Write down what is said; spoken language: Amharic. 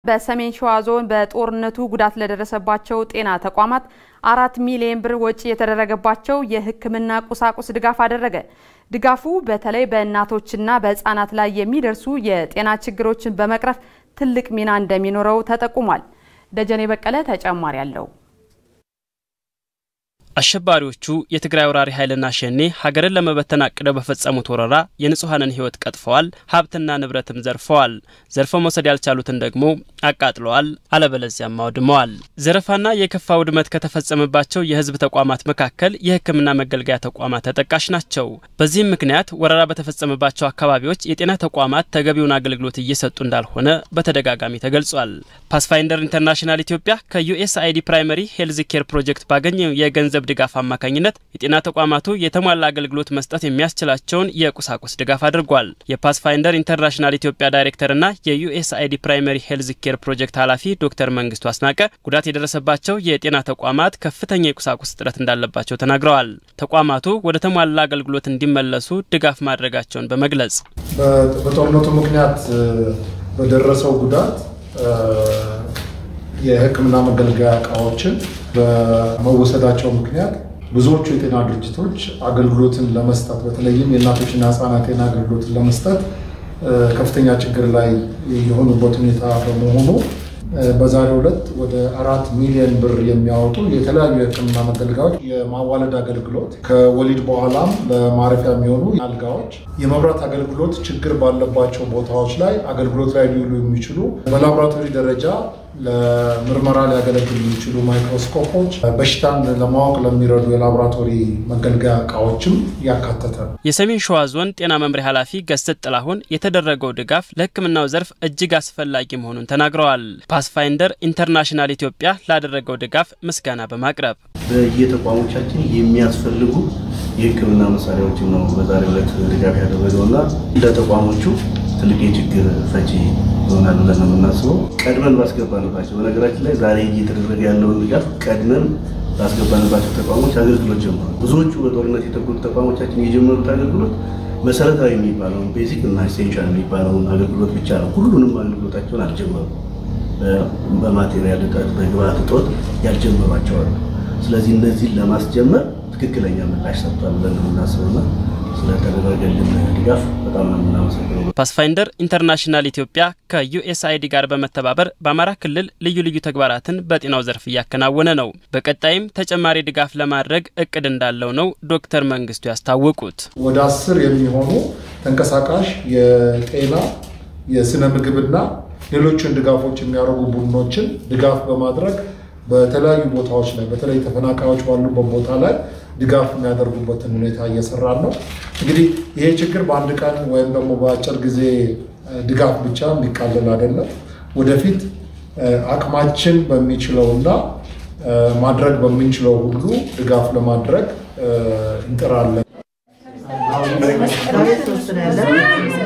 በሰሜን ሸዋ ዞን በጦርነቱ ጉዳት ለደረሰባቸው ጤና ተቋማት አራት ሚሊዮን ብር ወጪ የተደረገባቸው የሕክምና ቁሳቁስ ድጋፍ አደረገ። ድጋፉ በተለይ በእናቶችና በሕፃናት ላይ የሚደርሱ የጤና ችግሮችን በመቅረፍ ትልቅ ሚና እንደሚኖረው ተጠቁሟል። ደጀኔ በቀለ ተጨማሪ አለው። አሸባሪዎቹ የትግራይ ወራሪ ኃይልና ሸኔ ሀገርን ለመበተን አቅደው በፈጸሙት ወረራ የንጹሐንን ሕይወት ቀጥፈዋል፣ ሀብትና ንብረትም ዘርፈዋል። ዘርፈው መውሰድ ያልቻሉትን ደግሞ አቃጥለዋል፣ አለበለዚያም አውድመዋል። ዘረፋና የከፋ ውድመት ከተፈጸመባቸው የህዝብ ተቋማት መካከል የሕክምና መገልገያ ተቋማት ተጠቃሽ ናቸው። በዚህም ምክንያት ወረራ በተፈጸመባቸው አካባቢዎች የጤና ተቋማት ተገቢውን አገልግሎት እየሰጡ እንዳልሆነ በተደጋጋሚ ተገልጿል። ፓስፋይንደር ኢንተርናሽናል ኢትዮጵያ ከዩኤስአይዲ ፕራይመሪ ሄልዝ ኬር ፕሮጀክት ባገኘው የገንዘብ ድጋፍ አማካኝነት የጤና ተቋማቱ የተሟላ አገልግሎት መስጠት የሚያስችላቸውን የቁሳቁስ ድጋፍ አድርጓል። የፓስፋይንደር ኢንተርናሽናል ኢትዮጵያ ዳይሬክተርና የዩኤስአይዲ ፕራይመሪ ሄልዝ ኬር ፕሮጀክት ኃላፊ ዶክተር መንግስቱ አስናቀ ጉዳት የደረሰባቸው የጤና ተቋማት ከፍተኛ የቁሳቁስ እጥረት እንዳለባቸው ተናግረዋል። ተቋማቱ ወደ ተሟላ አገልግሎት እንዲመለሱ ድጋፍ ማድረጋቸውን በመግለጽ በጦርነቱ ምክንያት በደረሰው ጉዳት የሕክምና መገልገያ እቃዎችን በመወሰዳቸው ምክንያት ብዙዎቹ የጤና ድርጅቶች አገልግሎትን ለመስጠት በተለይም የእናቶችና ሕፃናት ጤና አገልግሎትን ለመስጠት ከፍተኛ ችግር ላይ የሆኑበት ሁኔታ በመሆኑ በዛሬው ዕለት ወደ አራት ሚሊዮን ብር የሚያወጡ የተለያዩ የሕክምና መገልገያዎች፣ የማዋለድ አገልግሎት፣ ከወሊድ በኋላም ለማረፊያ የሚሆኑ አልጋዎች፣ የመብራት አገልግሎት ችግር ባለባቸው ቦታዎች ላይ አገልግሎት ላይ ሊውሉ የሚችሉ በላቦራቶሪ ደረጃ ለምርመራ ሊያገለግሉ የሚችሉ ማይክሮስኮፖች፣ በሽታን ለማወቅ ለሚረዱ የላቦራቶሪ መገልገያ እቃዎችም ያካተተ ነው። የሰሜን ሸዋ ዞን ጤና መምሪያ ኃላፊ ገስት ጥላሁን የተደረገው ድጋፍ ለሕክምናው ዘርፍ እጅግ አስፈላጊ መሆኑን ተናግረዋል። ፓስፋይንደር ኢንተርናሽናል ኢትዮጵያ ላደረገው ድጋፍ ምስጋና በማቅረብ በየተቋሞቻችን የሚያስፈልጉ የሕክምና መሳሪያዎችን ነው በዛሬው ዕለት ድጋፍ ያደረገውና ለተቋሞቹ ትልቅ የችግር ፈቺ ይሆናል ብለን ነው የምናስበው። ቀድመን ባስገባንባቸው በነገራችን ላይ ዛሬ እየተደረገ ያለውን ድጋፍ ቀድመን ባስገባንባቸው ተቋሞች አገልግሎት ጀምሯል። ብዙዎቹ በጦርነት የተጎዱ ተቋሞቻችን የጀመሩት አገልግሎት መሰረታዊ የሚባለውን ቤዚክ እና ኢሴንሻል የሚባለውን አገልግሎት ብቻ ነው። ሁሉንም አገልግሎታቸውን አልጀመሩም። በማቴሪያል እጥረት፣ በግብአት እጦት ያልጀመሯቸዋል። ስለዚህ እነዚህን ለማስጀመር ትክክለኛ ምላሽ ሰጥቷል ብለን ነው የምናስበውና ስለተደረገልን ድጋፍ በጣም ነው የምናመሰግነው። ፓስፋይንደር ኢንተርናሽናል ኢትዮጵያ ከዩኤስአይዲ ጋር በመተባበር በአማራ ክልል ልዩ ልዩ ተግባራትን በጤናው ዘርፍ እያከናወነ ነው። በቀጣይም ተጨማሪ ድጋፍ ለማድረግ እቅድ እንዳለው ነው ዶክተር መንግስቱ ያስታወቁት። ወደ አስር የሚሆኑ ተንቀሳቃሽ የጤና የስነ ምግብና ሌሎችን ድጋፎች የሚያደርጉ ቡድኖችን ድጋፍ በማድረግ በተለያዩ ቦታዎች ላይ በተለይ ተፈናቃዮች ባሉበት ቦታ ላይ ድጋፍ የሚያደርጉበትን ሁኔታ እየሰራን ነው። እንግዲህ ይሄ ችግር በአንድ ቀን ወይም ደግሞ በአጭር ጊዜ ድጋፍ ብቻ የሚቃለል አይደለም። ወደፊት አቅማችን በሚችለውና ማድረግ በምንችለው ሁሉ ድጋፍ ለማድረግ እንጥራለን።